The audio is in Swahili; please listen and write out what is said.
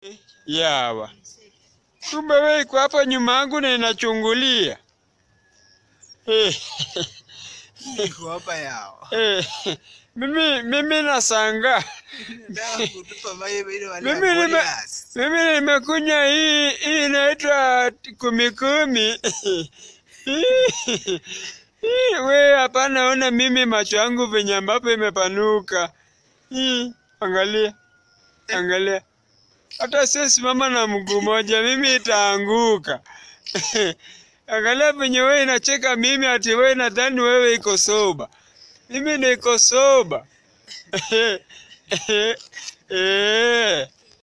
Yawa, kumbe wewe iko hapa nyuma yangu na inachungulia. Eh, Niko hapa yao. eh, mimi mimi nasanga Nataka kutupa mawe ili wale Mimi nime- Goliath. mimi nimekunywa hii hii inaitwa kumi kumi. Hii, We hapana, ona mimi macho yangu venye ambapo imepanuka. Hii, angalia, angalia, hata sisimama na mguu moja, mimi itaanguka. Angalia venye wewe inacheka mimi, ati wewe nadhani wewe iko soba, mimi niko soba. Eh.